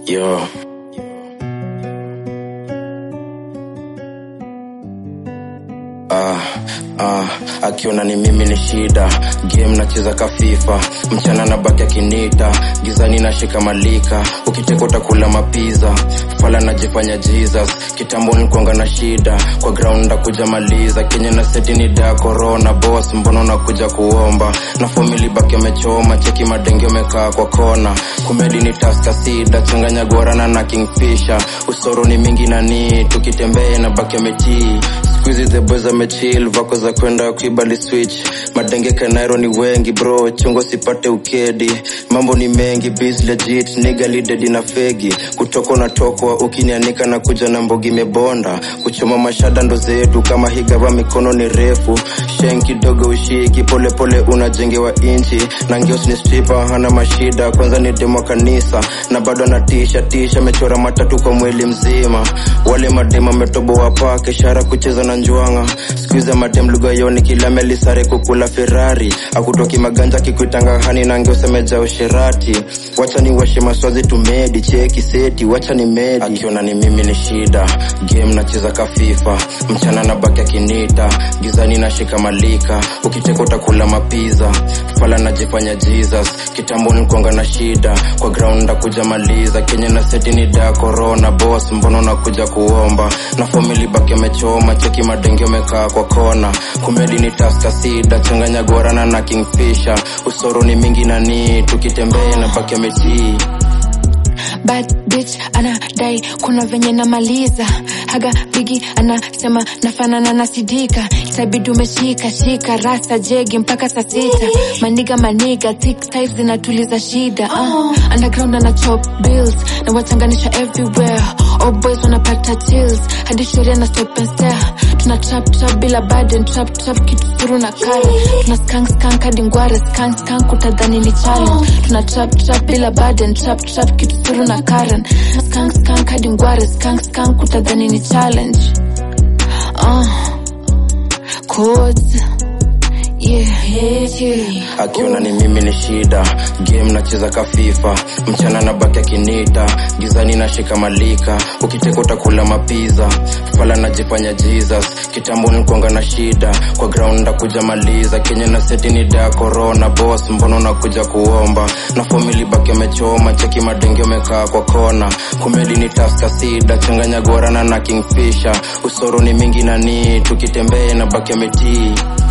Yo. Ah, ah, akiona ni mimi ni shida game nacheza kafifa mchana na baki akinita gizani nashika malika ukiteka utakula mapiza fala najifanya jesus kitambo nikuanga na shida kwa ground ndakuja maliza kenye na seti ni da corona boss mbona unakuja kuomba na famili baki amechoma cheki madenge umekaa kwa kona kumedi ni taska sida changanya gorana na kingfisher usoro ni mingi nani tukitembea na baki ametii Squeezy the boys amechill vako za kwenda kuibali switch madenge kanairo ni wengi bro chungo sipate ukedi mambo ni mengi biz legit nigga lidedi na fegi kutoka unatokwa ukinianika na kuja na mbogi mebonda kuchoma mashada ndo zetu kama higava mikono ni refu shen kidogo ushiki polepole unajengewa inchi na ngeos ni stripa hana mashida kwanza ni demo kanisa na bado anatisha tisha amechora matatu kwa mwili mzima wale madema ametoboa pake ishara kucheza na njwanga skuiza madem lugha yoni kila melisare kukula ferrari akutoki maganja kikuitanga hani na ngeusemeja usherati wacha ni washe maswazi tumedi cheki seti wacha ni medi akiona ni mimi ni shida game nacheza kafifa mchana na baki akinita gizani nashika malika ukiteka utakula mapiza fala najifanya jesus kitambo nikuanga na shida kwa ground ndakuja maliza kenye na seti ni da corona boss mbona unakuja kuomba na famili baki amechoma cheki madenge umekaa kwa kona kumedi ni taska sida changanya gorana na kingfisher usoro ni mingi nani tukitembea na baki ametii bad bitch anadai kuna venye namaliza haga bigi anasema nafanana na sidika itabidi umeshika shika rasta jegi mpaka saa sita maniga maniga thick types zinatuliza shida uh, underground ana chop bills na wachanganisha everywhere all boys wanapata chills hadi sheria na stop and stare tuna trap trap bila burden trap trap kitu suru na kare tuna skank skank hadi ngware skank skank utadhani ni challenge tuna trap trap bila burden trap trap kitu suru na karen skank skank hadi ngware skank skank utadhani ni challenge uh, codes yeah, yeah, yeah. akiona ni mimi ni shida game nacheza kafifa mchana na baki akinita gizani nashika malika ukiteka utakula mapiza fala najifanya jesus kitambo nikuanga na shida kwa ground ndakuja maliza kenye na seti ni da corona boss mbona unakuja kuomba na famili baki amechoma cheki madenge umekaa kwa kona kumedi ni taska sida changanya gorana na kingfisher usoro ni mingi nani tukitembea na baki ametii